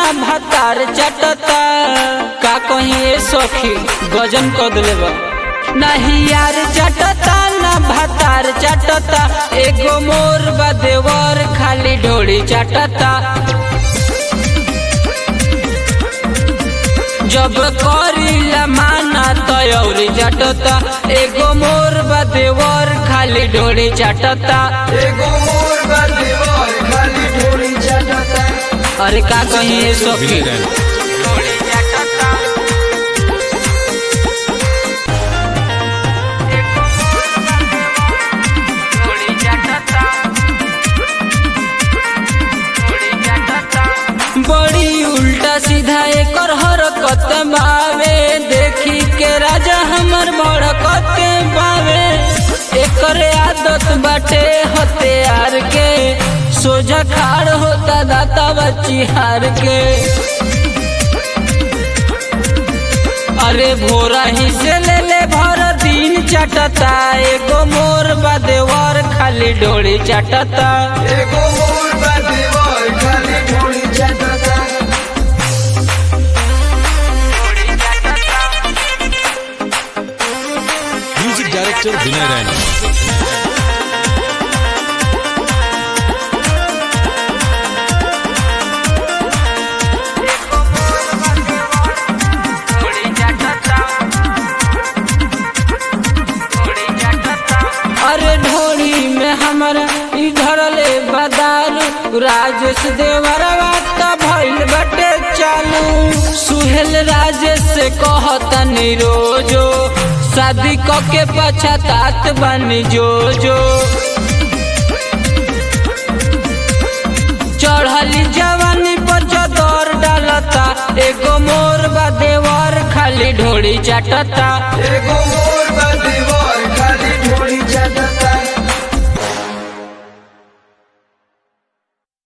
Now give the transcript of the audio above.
भातार चटता का कहीं सखी गजन कर दिले बा नहीं यार चटता ना भातार चटता एगो मोर बा देवर खाली ढोली चटता जब करीला माना तयौरी चटता एगो मोर बा देवर खाली ढोली चटता एगो मोर बा देवर खाली ढोली चटता अरे का कहीं ये सखी विनय रैन बड़ी उल्टा सीधा एकर हरकत बावे देखी के राजा हमर भड़कत बावे एकर आदत बाटे हथियार के सोझा खाड़ होता दाता बच्ची हार के अरे भोरा ही से ले ले भर दिन चटता एगो मोर बा देवर खाली डोली चटता एगो मोर बा देवर खाली ढोली चटता म्यूजिक डायरेक्टर विनय रैन अरे ढोली में हमारा इधर ले बदारू राजेश देवरवा त भइल बटे चालू सुहेल राजेश से कहतनी रोजो शादी क के पछतात बनी जो जो चढ़ली जवानी पर चदर डालता एगो मोर बा देवर खाली ढोली चाटता एगो मोर बा देवर खाली ढोली चटता